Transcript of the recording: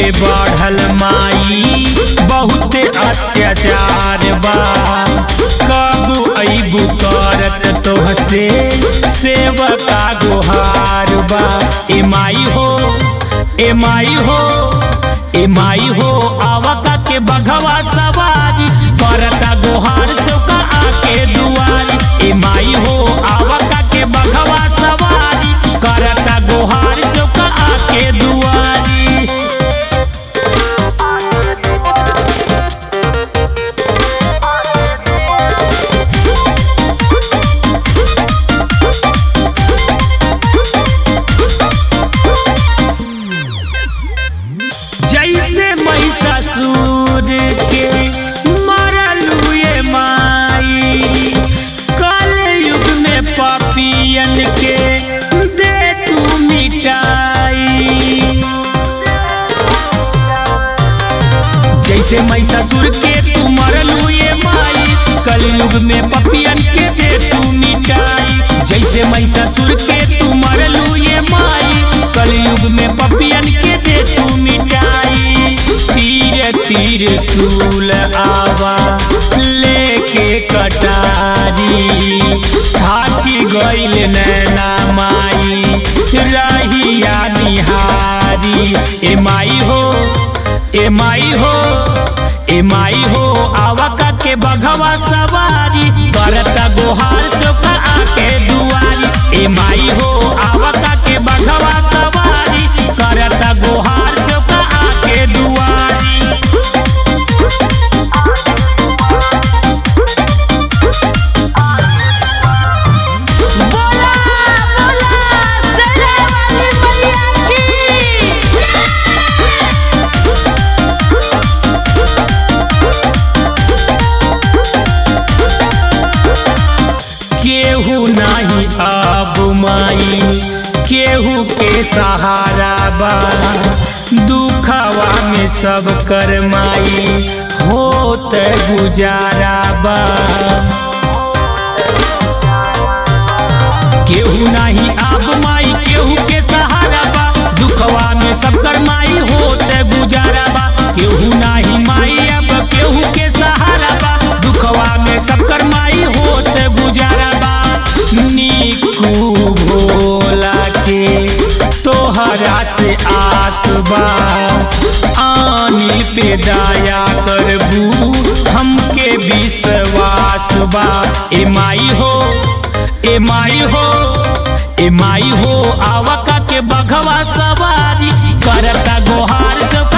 बढ़ल माई बहुते अत्याचार बा कबू अबू करत तोहसे सेवका गुहार बा ए माई हो ए माई हो ए माई हो आवका के बघवा सवारी करता गुहार सेवका आके दुआरी ए माई हो आवका के बघवा सवारी करता गुहार सेवका आके दुआरी जैसे महिषासुर के मरलू ये माई कल युग में पापियन के दे तू मिटाई जैसे महिषासुर के तू मरलू ये माई कलयुग में पपियन के दे तू मिटाई जैसे महिषासुर के तू मरलू ये माई कलयुग में पपियन के दे तू मिटाई तीर तीर सूल आवा लेके कटारी थाकी गइल नैना माई रहिया निहारी ए माई हो ए माई हो ए माई हो आवका के बघवा सवारी करता गोहार सोका आके दुआरी ए माई हो आवका के बघवा सवारी करता गोहार सोका आके दुआरी बोला बोला सरावाली मैया की केहू नाही अब माई केहू के सहारा बा दुखवा में सब कर माई होत गुजारा बा केहू नाही अब माई केहू के सहारा बा दुखवा में सब कर माई होत गुजारा बा केहू नाही माई अब केहू के सहारा बा दुखवा में सब कर माई होत गुजारा बा नीकू भोला के तोहरा से आस बा आनी पे दया करबू हमके विश्वास बा ए माई हो ए माई हो ए माई हो आवका के बघवा सवारी करता गोहार सब